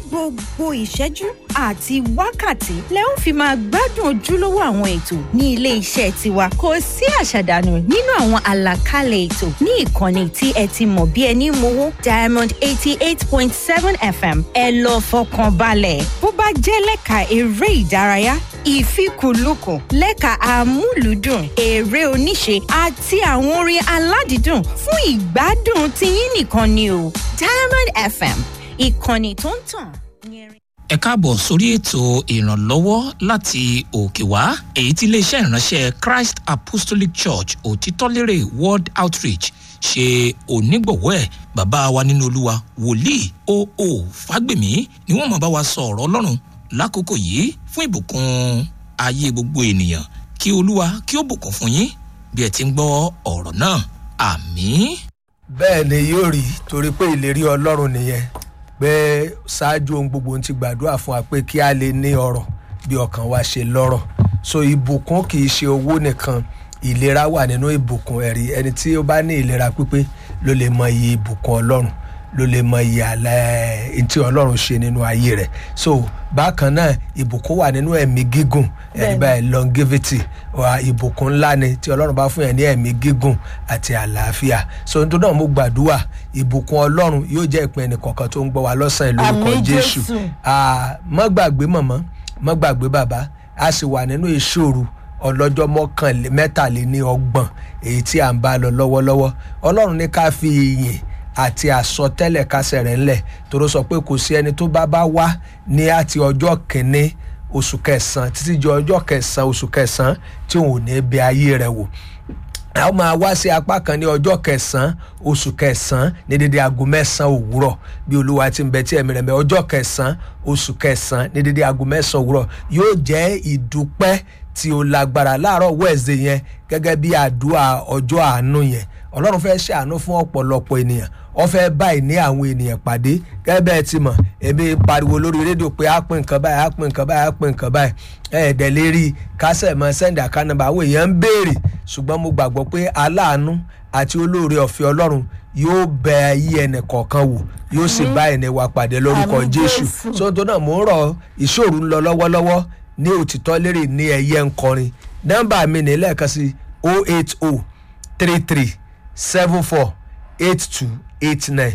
gbogbo ìṣẹ́jú àti wákàtí lẹ ó fi máa gbádùn ojúlówó àwọn ètò ní ilé iṣẹ́ tiwa kò sí àṣàdànù nínú àwọn àlàkalẹ̀ ètò ní ìkànnì tí ẹ ti mọ̀ bí ẹni mowó diamond eighty eight point seven fm ẹ lọ fọkàn balẹ̀ bó bá jẹ́ lẹ́ka eré ìdárayá ìfikùnlukùn lẹ́ka amúlùúdùn eré oníṣe àti àwọn orin aládìídùn fún ìgbádùn tiyín nìkan ni o diamond fm ìkànnì tó ń tàn yẹrin. ẹ káàbọ̀ sórí ètò ìrànlọ́wọ́ láti òkè wá èyí tí iléeṣẹ́ ìránṣẹ́ christ apostolic church òtítọ́lérè world outreach ṣe onígbọ̀wọ́ ẹ̀ bàbá wa nínú olúwa wòlíì oo fágbèmí ni wọ́n máa bá wa sọ ọ̀rọ̀ ọlọ́run lákòókò yìí fún ìbùkún ayé gbogbo ènìyàn kí olúwa kí ó bùkún fún yín bí ẹ ti ń gbọ́ ọ̀rọ̀ náà àmín. bẹ́ẹ̀ ni yóò rí torí pé ìlérí ọlọ́run nìyẹn pé ṣáájú ohun gbogbo ti gbàdúrà fún wa pé kí a lè ní ọrọ̀ bí ọkàn wa ṣe lọ́rọ̀ so ìbùkún kì í ṣe owó nìkan ìlera wà nínú ìbùkún ẹ̀rí ẹni tí ó bá ní ìlera pípé ló lè mọ iye ìbùkún ọlọ́run ló lè mọ iye àlẹ́ ẹni tí ọlọ́run ṣe nínú ayé rẹ̀ so bákan náà ìbùkún wà nínú ẹ̀mí gígùn ẹ̀rí báyìí longevity wa ìbùkún ńlá ni tí ọlọ́run bá fún yẹn ní ẹ̀mí gígùn àti àlàáfíà so nítorí náà mo gbàdúrà ìbùkún ọlọ́run yóò jẹ́ ìpín ẹnì kọ̀ọ̀kan tó ń gbọ́ wa lọ́sàn-án lórúkọ Àmín, jésù Jésù. Ah, má gbàgbé mọ̀mọ́ má gbàgbé bàbá a sì wà nínú ìṣòro ọlọ́jọ́ mọ́kànlé mẹ́tàléní ọgbọ̀n èyí tí à ń bá lọ lọ́wọ́lọ́wọ́ ọlọ́run ní ká fi ìyìn àti àsọtẹ́lẹ̀ kásẹ̀ rẹ̀ ńlẹ̀ tóró sọ pé kò sí ẹni tó bá bá wá ní àti ọjọ́ kìíní oṣù kẹsàn-án títí di ọjọ́ kẹsàn-án oṣù kẹsàn-án tí òun ò ní bẹ ayé rẹ̀ wò a ó máa wá sí apá kan ní ọjọ́ kẹsàn-án oṣù kẹsàn-án ní dédé aago mẹ́sàn-án òwúrọ̀ bí olúwa ti ń bẹ tí ẹ̀mí rẹ̀ mẹ́ ọjọ́ kẹsàn-án oṣù kẹsàn-án ní dédé aago mẹ́sàn-án òwúrọ̀ yóò jẹ́ ìdúpẹ́ tí ó lágbára láàárọ̀ wẹ̀ẹ́sì yẹn gẹ́gẹ́ bí àdúrà ọjọ́ àánú yẹn ọlọ́run fẹ́ ṣàánú fún ọ̀pọ̀lọpọ̀ ènìyàn wọ́n fẹ́ báyìí ní àwọn ènìyàn pàdé gẹ́gẹ́ bẹ́ẹ̀ ti mọ̀ èmi pariwo lórí rédíò pé á pín nǹkan báyìí á pín nǹkan báyìí á pín nǹkan báyìí ẹ̀ẹ́dẹ̀ lè rí kásẹ̀ mọ́ sẹ́ndì àkànnàbà àwọn èèyàn ń béèrè ṣùgbọ́n mo gbàgbọ́ pé aláàánú àti olóore ọ̀fẹ́ ọlọ́run yóò bẹ ayé ẹnì kọ̀ọ̀kan wò yóò sì bá ẹni wa pàdé lórúkọ Àmín, jésù Jésù. sóńtò náà mò ń rọ ìṣòro ń lọ lọ́wọ́lọ́wọ́ ní òtítọ́ lérè ní ẹ̀yẹ ńkọrin nọ́mbà mi ní lẹ́ẹ̀kan sí 080 33 74 82 89